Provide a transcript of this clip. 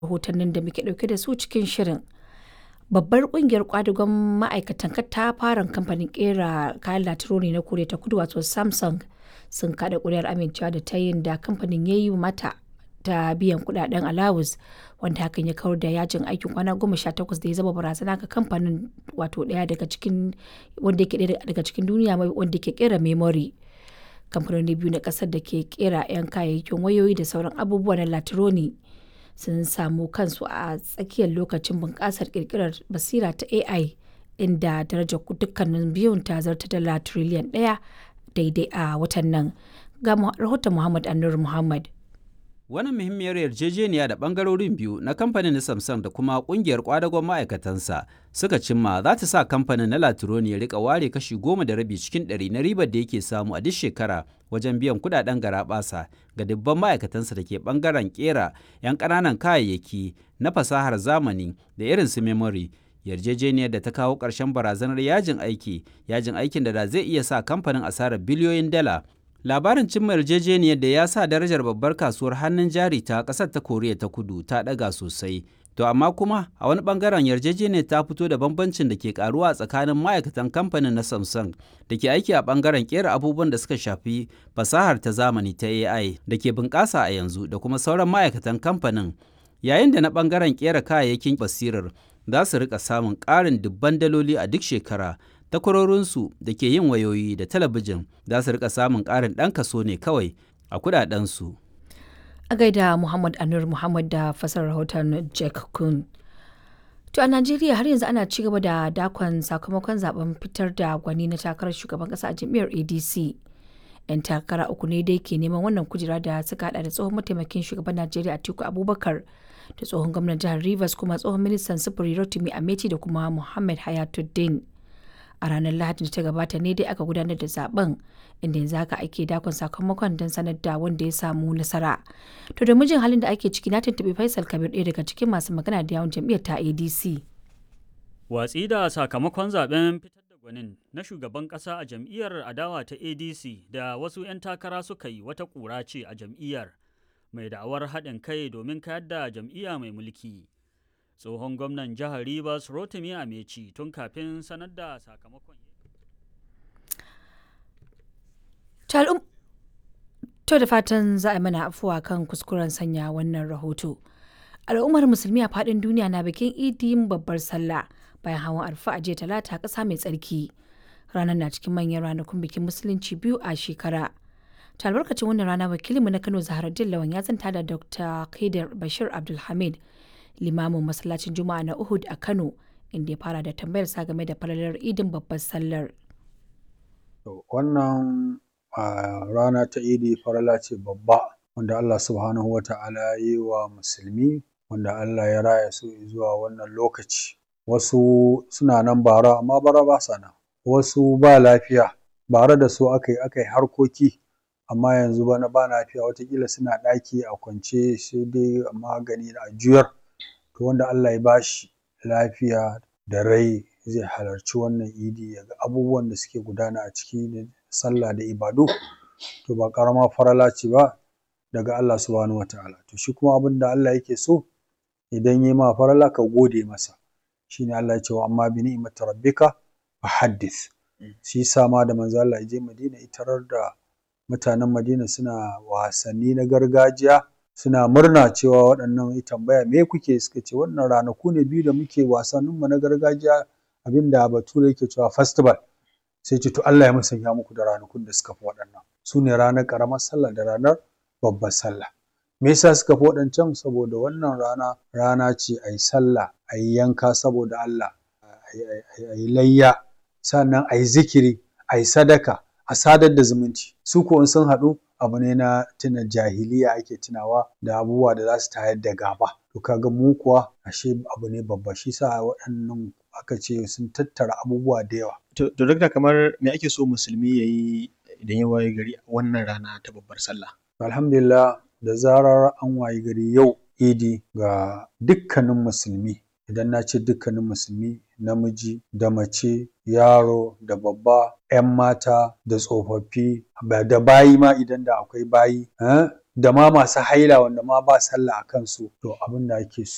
rahotannin da muke ɗauke da su cikin shirin. Babbar ƙungiyar ƙwadagon ma'aikatan katafaren kamfanin ƙera kayan latironi na Koriya ta Kudu wato Samsung sun kaɗa ƙuri'ar amincewa da tayin da kamfanin ya yi mata ta biyan kuɗaɗen alawus wanda hakan ya kawar da yajin aikin kwana goma sha takwas da ya zama barazana ga kamfanin wato ɗaya daga cikin wanda yake ɗaya daga cikin duniya wanda ke ƙera memory. Kamfanoni biyu na ƙasar da ke ƙera 'yan kayayyakin wayoyi da sauran abubuwa na latironi sun samu kansu a tsakiyar lokacin bunƙasar ƙirƙirar basira ta AI inda darajar dukkanin biyun ta zarta dala tiriliyan ɗaya daidai a watan nan. Ga rahoton Muhammad Anur Muhammad. Wannan muhimmiyar yarjejeniya da bangarorin biyu na kamfanin na Samsung da kuma kungiyar kwadagon ma'aikatansa suka cimma za ta sa kamfanin na Latironi ya rika ware kashi goma da rabi cikin ɗari na ribar da yake samu a duk shekara wajen biyan kudaden garaɓasa ga dubban ma'aikatansa da ke bangaren kera 'yan ƙananan kayayyaki na fasahar zamani da irin su memory yarjejeniyar da ta kawo ƙarshen barazanar yajin aiki yajin aikin da zai iya sa kamfanin asarar biliyoyin dala labarin cimma yarjejeniyar da ya sa darajar babbar kasuwar hannun jari ta ƙasar ta koriya ta kudu ta ɗaga sosai to amma kuma a wani bangaren yarjejeniyar ta fito da bambancin da ke karuwa a tsakanin ma'aikatan kamfanin na samsung da ke aiki a bangaren kera abubuwan da suka shafi fasahar ta zamani ta ai da ke bunƙasa a yanzu da kuma sauran ma'aikatan kamfanin yayin da na bangaren kera kayayyakin basirar za su rika samun ƙarin dubban daloli a duk shekara takwarorinsu da ke yin wayoyi da talabijin za su rika samun ƙarin ɗan kaso ne kawai a kudadensu. A gaida Muhammad Anur Muhammad da fasar rahoton Jack Kun. To a Najeriya har yanzu ana ci gaba da dakon sakamakon zaben fitar da gwani na takarar shugaban kasa a jam'iyyar ADC. 'Yan takara uku ne dai ke neman wannan kujera da suka hada da tsohon mataimakin shugaban Najeriya Atiku Abubakar da tsohon gwamnan jihar Rivers kuma tsohon ministan sufuri Rotimi Ameti da kuma Muhammad Hayatuddin. a ranar lahadin da ta gabata ne dai aka gudanar da zaben inda yanzu haka ake dakon sakamakon don sanar da wanda ya samu nasara to da mijin halin da ake ciki na tuntuɓi faisal kabir ɗaya daga cikin masu magana da yawon jam'iyyar ta adc watsi da sakamakon zaben fitar da gwanin na shugaban ƙasa a jam'iyyar adawa ta adc da wasu 'yan takara suka yi wata ƙura ce a jam'iyyar mai da'awar haɗin kai domin kayar da jam'iyya mai mulki tsohon gwamnan jihar Rivers Rotimi Ameci tun kafin sanar da sakamakon. To da fatan za a mana afuwa kan kuskuren sanya wannan rahoto. Al'ummar musulmi a faɗin duniya na bikin idin babbar sallah bayan hawan arfa a jiya talata ƙasa mai tsarki. Ranar na cikin manyan ranakun bikin musulunci biyu a shekara. Ta albarkacin wannan rana wakilinmu na Kano Zaharaddin Lawan ya zanta da Dr. Kaidar Bashir Abdulhamid limamin masallacin juma'a na uhud a kano inda ya fara da tambayar sa game da falalar idin babbar sallar wannan rana ta idi farala ce babba wanda allah subhanahu wa ta'ala ya yi wa musulmi wanda allah ya raya su zuwa wannan lokaci wasu suna nan bara amma bara ba sa nan wasu ba lafiya bara da su aka yi aka yi harkoki amma yanzu bana ba lafiya watakila suna ɗaki a kwance sai dai magani a juyar to wanda Allah ya bashi lafiya da rai zai halarci wannan idi ya ga abubuwan da suke gudana a ciki da sallah da ibadu to ba ƙarama farala ce ba daga Allah subhanahu wataala to shi kuma abin da Allah yake so idan yi ma farala ka gode masa shine Allah ya ce wa amma bi ni'mati rabbika fa haddith shi yasa ma da manzo Allah ya je Madina itarar da mutanen Madina suna wasanni na gargajiya suna murna cewa waɗannan ya tambaya me kuke suka ce wannan ranaku ne biyu da muke wasanninmu na gargajiya abinda bature yake cewa festival sai ce to Allah ya musanya muku da ranakun da suka fi waɗannan su ne ranar ƙaramar sallah da ranar babbar sallah me yasa suka fi waɗancan saboda wannan rana rana ce a yi sallah a yi yanka saboda Allah a yi layya sannan a yi zikiri a yi sadaka a sadar da zumunci su ko in sun haɗu abu ne na tuna jahiliya ake tunawa da abubuwa da za su tayar da gaba to kaga mu kuwa ashe abu ne babba shi sa waɗannan aka ce sun tattara abubuwa da yawa to duk da kamar me ake so musulmi ya yi idan ya waye gari wannan rana ta babbar sallah alhamdulillah da zarar an waye gari yau idi ga dukkanin musulmi idan na ce dukkanin musulmi namiji da mace yaro da babba 'yan mata da tsofaffi da bayi ma idan da akwai bayi da ma masu haila wanda ma ba sallah a kansu to abin da ake so